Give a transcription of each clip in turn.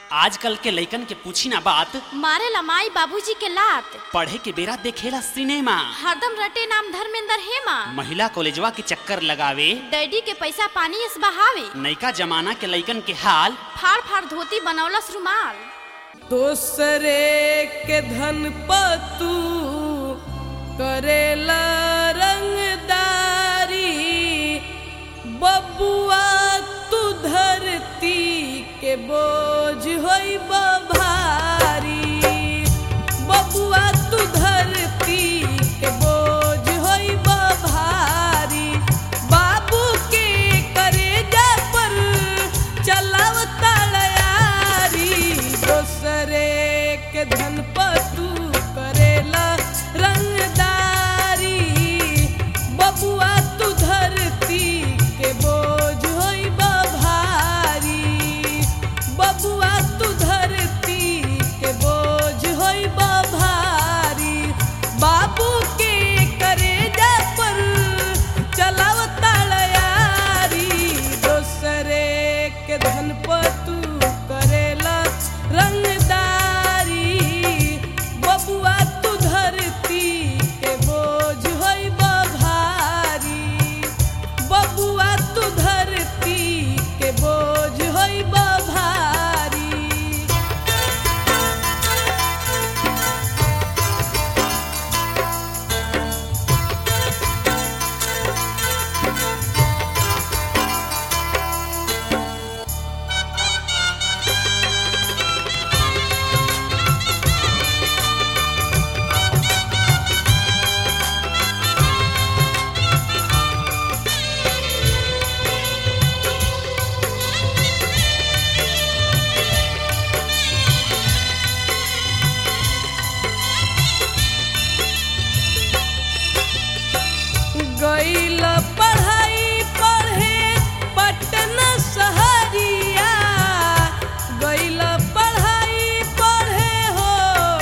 आजकल के लइकन के पूछी ना बात मारे लमाई बाबूजी के लात पढ़े के बेरा देखेला सिनेमा हरदम रटे नाम धर्मेंद्र हेमा महिला कॉलेजवा के चक्कर लगावे डैडी के पैसा पानी इस बहावे नैका जमाना के लइकन के हाल फाड़ फाड़ धोती बनौलस रुमाल दोसरे के धन पतू करेला रंगदारी बबुआ तू धरती के बोझ होई भारी बबुआ तू धरती के बोझ होई भारी बाबू के करेजा पर चलाव तड़यारी दोसरे के धन पतू करेला रंगदारी बबुआ तू धरती के बोझ होई भारी बबुआ तू धरती के बोझ होई भारी बाबू के करेजा पर चलाव तड़यारी दोसरे के धन पतू करेला रंगदारी बबुआ तू धरती के बोझ होई भारी बबुआ तू धरती के बोझ होई भारी गईल पढ़ाई पढ़े पटना सहरिया गईल पढ़ाई पढ़े हो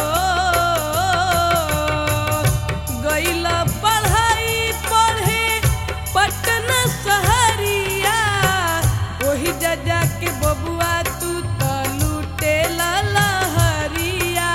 गईल पढ़ाई पढ़े पटना सहरिया ओही जजा के बबुआ तू त लूटे लहरिया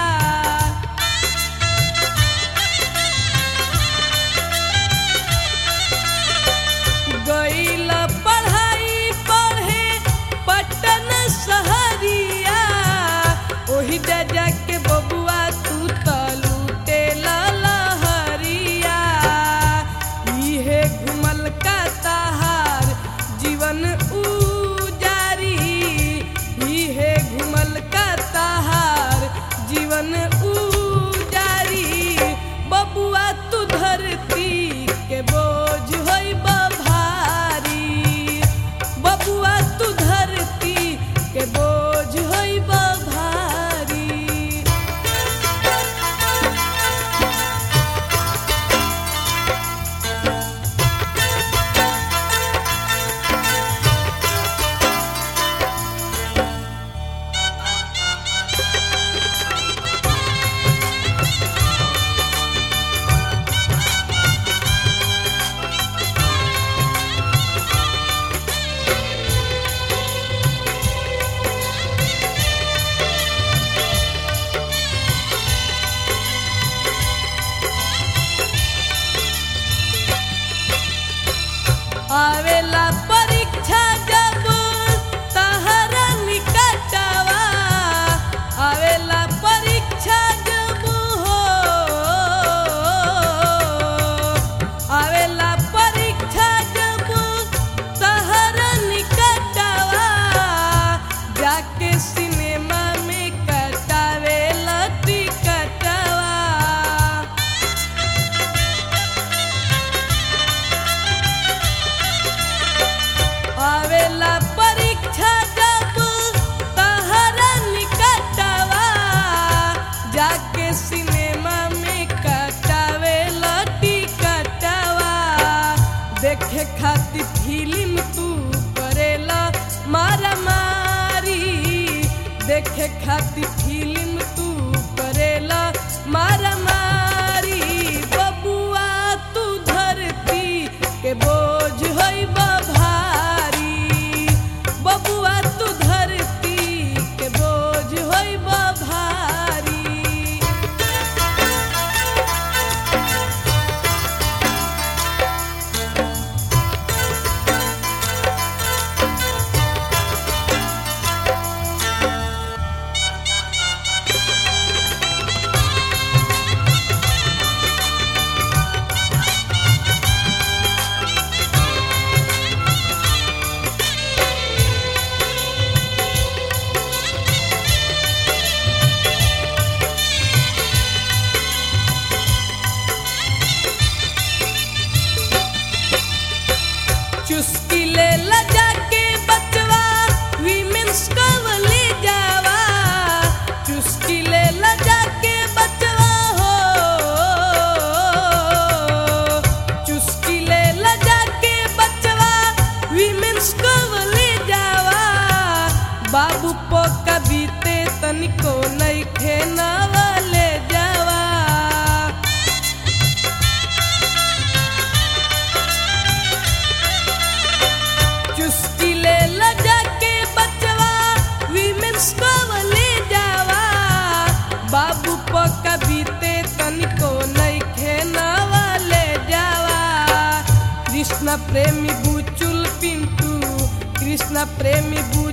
गईल पढ़ाई पढ़े पटन सहरिया ओही जजा के बबुआ तू त लूटे लहरिया इहे घुमल का ताहार जीवन उजारी इहे घुमल का ताहार जीवन उजारी बबुआ तू धरती के बोझ होई भारी बबुआ तू धरती के बोझ होई भारी आवेला परीक्षा जब तहरा निकटवा आवेला परीक्षा जब हो आवेला परीक्षा जब तहरा निकटवा जाके सिनेमा में कटावेला टिकटवा आवेला परीक्षा जब तहरा निकटवा जाके सिनेमा में कटावेला टिकटवा देखे खातिर फिल्म तू करेला मारा मारी देखे खातिर फिल्म तू करेला मारा मारी बबुआ तू धरती के बोझ होई भारी बबुआ तू धरती के बोझ कृष्ण प्रेमी बुचुल पिंटू कृष्ण प्रेमी बुचुल